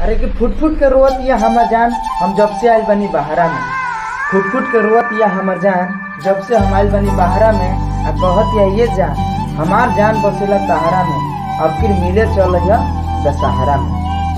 अरे कि foot foot के रोवत या हमर जान हम जब से आइल बनी बहरा में फुट फुट के रोवत या हमर जान जब से हम आइल बनी बहरा में आ कहत या ये जान हमार जान बसेला तहरा में अब फिर मिले चल जा दशहरा में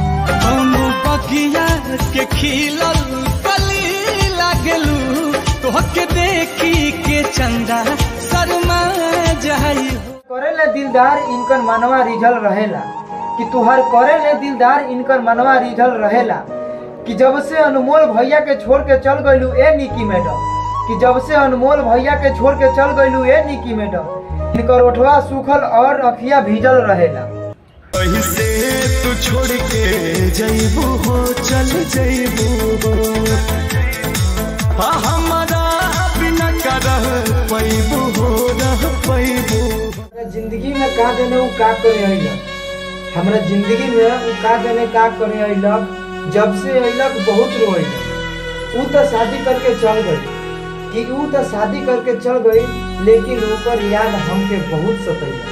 बगिया के खिलल कली लागलू तोहके देखी के चंदा शर्मा जाई करेले दिलदार इनकर मनवा रिझल रहेला कि तुहार करेले दिलदार इनकर मनवा रिझल रहेला कि जब से अनमोल भैया के छोड़ के चल गइलू ए निकी मैडम कि जब से अनमोल भैया के छोड़ के चल गइलू ए निकी मैडम इनकर ओठवा सूखल और अखिया भीजल रहेला वहीं से तू छोड़ के जइबू हो चल जइबू हो हाँ हमारा बिना का रह पैबू हो रह पैबू हमरा जिंदगी में का देने उ का करे अइलक हमरा जिंदगी में उ का देने का करे अइलक जब से अइलक बहुत रोइलक उ तो शादी करके चल गई कि उ तो शादी करके चल गई लेकिन ओकर याद हमके बहुत सतैलक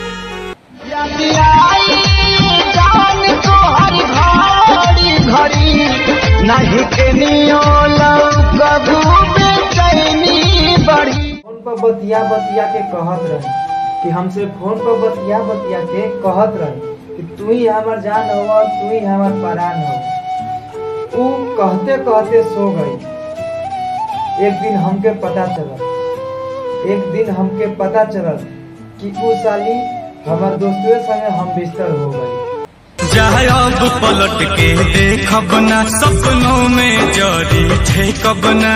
नहीं के बड़ी फोन पर बतिया बतिया के कहत रही कि हमसे फोन पर बतिया बतिया के कहत रही कि तू ही हमार जान हो तू ही हमार परान हो उ कहते कहते सो गई एक दिन हमके पता चलल एक दिन हमके पता चलल कि उ साली हमार दोस्तवे संगे हम बिस्तर हो गई जाए अब पलट के देखब ना सपनों में जरी ठेकब ना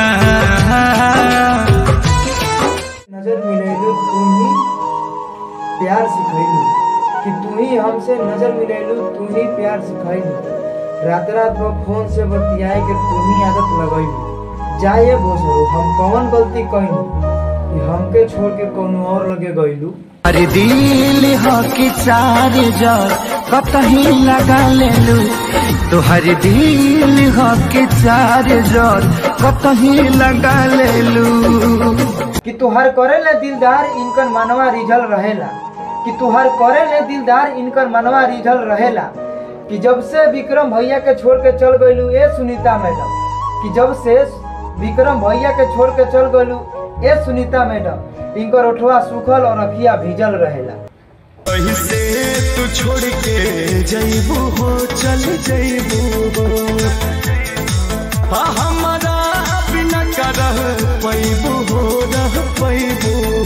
नजर मिलैलू तू ही प्यार सिखैलू कि तू ही हमसे नजर मिलैलू तू ही प्यार सिखैलू रात रात भर फोन से बतियाए के तू ही आदत लगैलू जाए बोसरो हम कौन गलती कैलू कि हमके छोड़ के कोनो और लगे गइलू अरे दिल हो कि चार जर कतही लगा लेलू तोहर दिल हो कि चार जर कतही लगा लेलू कि तुहार करे ले दिलदार इनकर मनवा रिझल रहेला कि तुहार करे ले दिलदार इनकर मनवा रिझल रहेला कि जब से विक्रम भैया के छोड़ के चल गइलू ए सुनीता मैडम कि जब से विक्रम भैया के छोड़ के चल गइलू ए सुनीता मैडम इनकर ओठवा सूखल और अखिया भीजल रहेला वहीं से तू छोड़ के जइबू हो चल जइबू हो हाँ हमारा बिना का रह पैबू हो रह पैबू